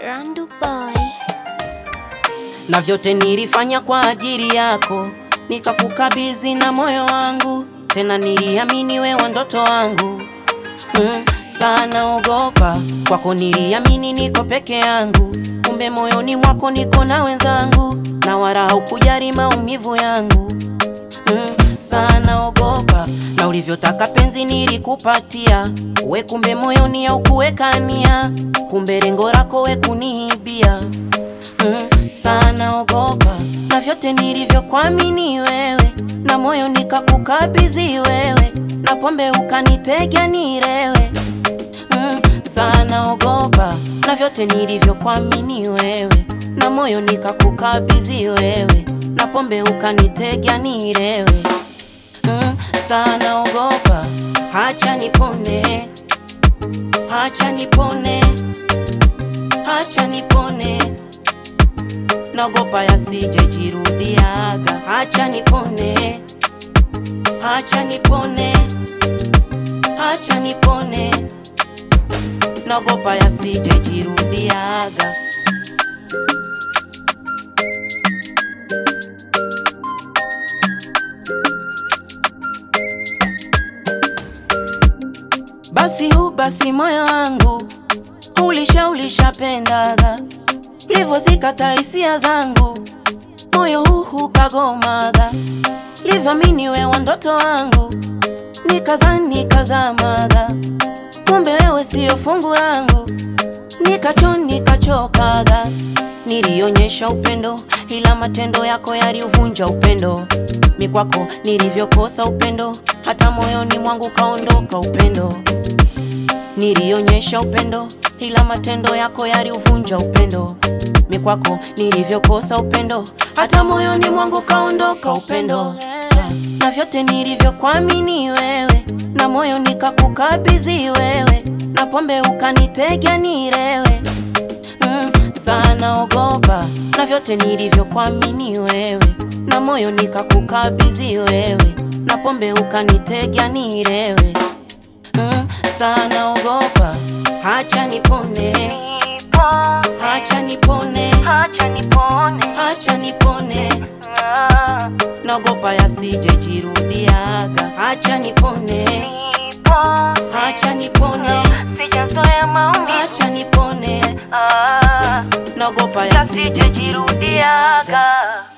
Randu boy. na vyote nilifanya kwa ajili yako, nikakukabidhi na moyo wangu, tena niliamini wewe ndoto wangu mm, sana ogopa kwako, niliamini niko peke yangu, kumbe moyoni mwako niko na wenzangu, na wala haukujali maumivu yangu mm, sana ogopa na ulivyotaka penzi nilikupatia we, kumbe moyoni haukuwekania, kumbe lengo lako we kuniibia mm, sana ogopa na vyote nilivyokuamini wewe, na moyo nikakukabidhi wewe, na pombe ukanitega nilewe mm, sana ogopa na vyote nilivyokuamini wewe, na moyo nikakukabidhi wewe, na pombe ukanitega nilewe mm, sana ogopa, hacha nipone, hacha nipone, hacha nipone naogopa yasije jirudiaga, hacha nipone, hacha nipone, hacha nipone, naogopa yasije jirudiaga. Basi hu basi moyo wangu ulisha ulishapendaga livyozikata hisia zangu, moyo huu kagomaga, livyoamini wewe ndoto wangu, nikazani nikazamaga, kumbe wewe siyo fungu langu, nikacho nikachokaga, nilionyesha upendo, ila matendo yako yaliuvunja upendo, mikwako nilivyokosa upendo, hata moyoni mwangu kaondoka upendo nilionyesha upendo ila matendo yako yaliuvunja upendo. Mikwako nilivyokosa upendo, hata moyoni mwangu kaondoka upendo. Na vyote nilivyokuamini wewe, na moyo nikakukabidhi wewe, na pombe ukanitega nilewe mm, sana ogopa. Na vyote nilivyokuamini wewe, na moyo nikakukabidhi wewe, na pombe ukanitega nilewe mm, sana ogopa, hacha nipone, hacha nipone, Hacha nipone. hacha nipone, Ah, naogopa yasije jirudiaga, hacha nipone, nipo. hacha nipone, Sijazoea maumivu. hacha nipone, Ah, naogopa yasije yasije jirudiaga. jirudiaga.